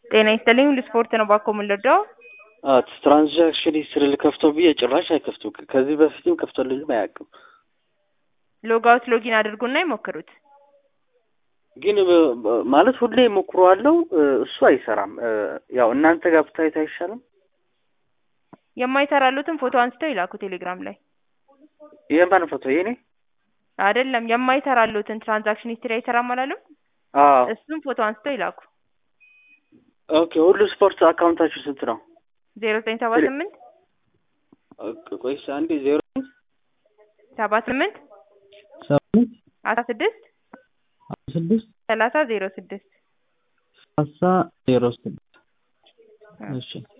ጤና ይስጥልኝ ሁሉ ስፖርት ነው ባኮ የምንረዳው ትራንዛክሽን ሂስትሪ ልከፍተው ብዬ ጭራሽ አይከፍቱም። ከዚህ በፊትም ከፍቶልኝም አያውቅም። ሎጋውት ሎጊን አድርጉና ይሞክሩት። ግን በ- በ- ማለት ሁሌ ሞክረዋለሁ፣ እሱ አይሰራም። ያው እናንተ ጋር ብታዩት አይሻልም? የማይሰራሉትን ፎቶ አንስተው ይላኩ ቴሌግራም ላይ የማን ፎቶ? የኔ? አይደለም የማይሰራሉትን ትራንዛክሽን ሂስትሪ አይሰራም አላለም። አዎ። እሱም ፎቶ አንስተው ይላኩ ኦኬ። ሁሉ ስፖርት አካውንታችሁ ስንት ነው? ዜሮ ዘጠኝ ሰባ ስምንት ኦኬ፣ ቆይስ አንዴ ዜሮ ሰባ ስምንት ሰባት አስራ ስድስት አስራ ስድስት ሰላሳ ዜሮ ስድስት ሰላሳ ዜሮ ስድስት እሺ